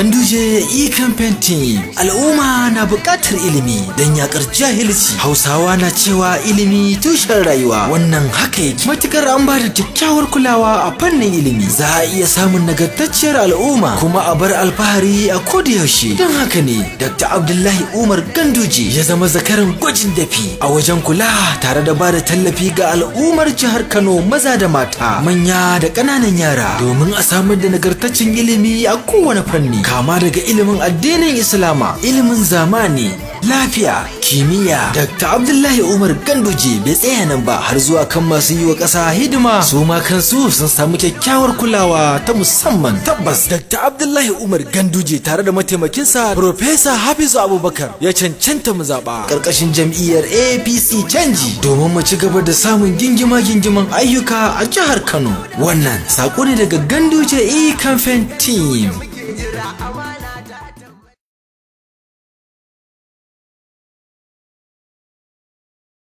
Ganduje e-campaign team al'umma na buƙatar ilimi don yakar jahilci. Hausawa na cewa ilimi tushen rayuwa wannan haka yake. Matukar an ba da kyakkyawar kulawa a fannin ilimi za a iya samun nagartacciyar al'umma kuma a bar alfahari a koda yaushe. Don haka ne Dr. Abdullahi Umar Ganduje ya zama zakaran gwajin dafi a wajen kula tare da ba da tallafi ga al'ummar jihar Kano maza da mata manya da ƙananan yara domin a samar da nagartaccen ilimi a kowane fanni kama daga ilimin addinin Islama ilimin zamani lafiya kimiyya Dr. Abdullahi Umar Ganduje bai tsaya nan ba har zuwa kan masu yi wa ƙasa hidima su ma kansu sun samu kyakkyawar kulawa ta musamman tabbas Dr. Abdullahi Umar Ganduje tare da mataimakinsa Profesa Hafizu Abubakar ya cancanta mu zaɓa ƙarƙashin jam'iyyar APC canji domin mu ci gaba da samun gingima gingiman ayyuka a jihar Kano wannan saƙo ne daga Ganduje E-Campaign Team.